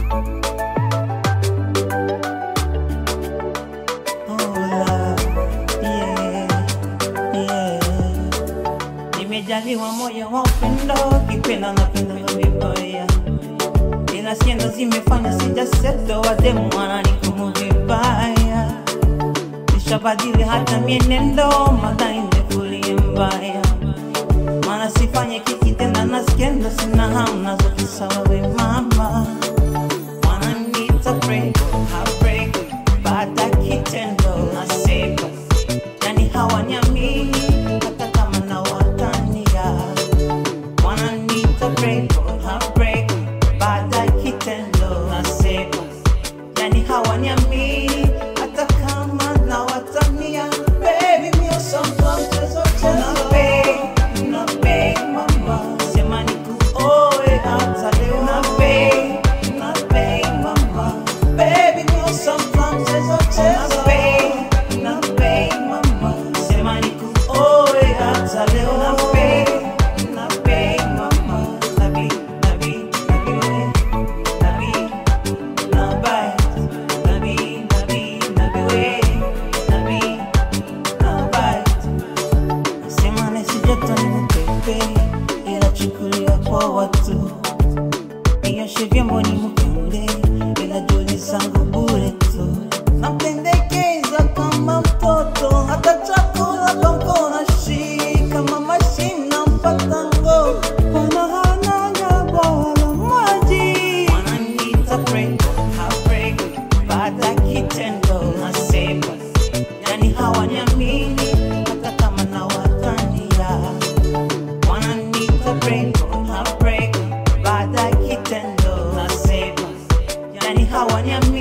Oh, love, yeah, yeah. Nimejaliwa moyo wa upendo, kipenda napenda vibaya, ila siendo zimefanya sijaseto, wademu wananihukumu vibaya, nishabadili hata mienendo, madai nimefulie mbaya, maana sifanye kikitenda na skendo, sina hamu nazo kisawa we mama wananiita break, heartbreak, baada ya kitendo nasema, yani hawaniamini hata kama nawatania. Wananiita break, heartbreak, baada ya kitendo nasema, yani hawaniamini hata kama nawatania. Baby, mio sometimes mchezo mchezo. Babe, na babe, mama, sema nikuoe hata leo na babe, na babe, mama. Baby, mio sometimes mchezo mchezo. Babe, na babe, mama, sema nikuoe hata leo na babe, na babe, mama. Nabi, nabi, nabi, we, nabi, nabai, nabi, nabi, nabi, we, nabi, nabai. Nasema nisijoto ni mpepe, ila chukulia kwa watu. Nioshe vyombo ni mkende, ila juli zangu bure tu. Nampendekeza kama mtoto, hata chakula kwa mkono shika. Mama shina mpata ngo, wana hanaga bwawa la maji. Wananiita break, heartbreak, baada ya kitendo nasema yani hawaniamini hata kama nawatania, wananiita break, heartbreak, baada ya kitendo nasema, yani hawaniamini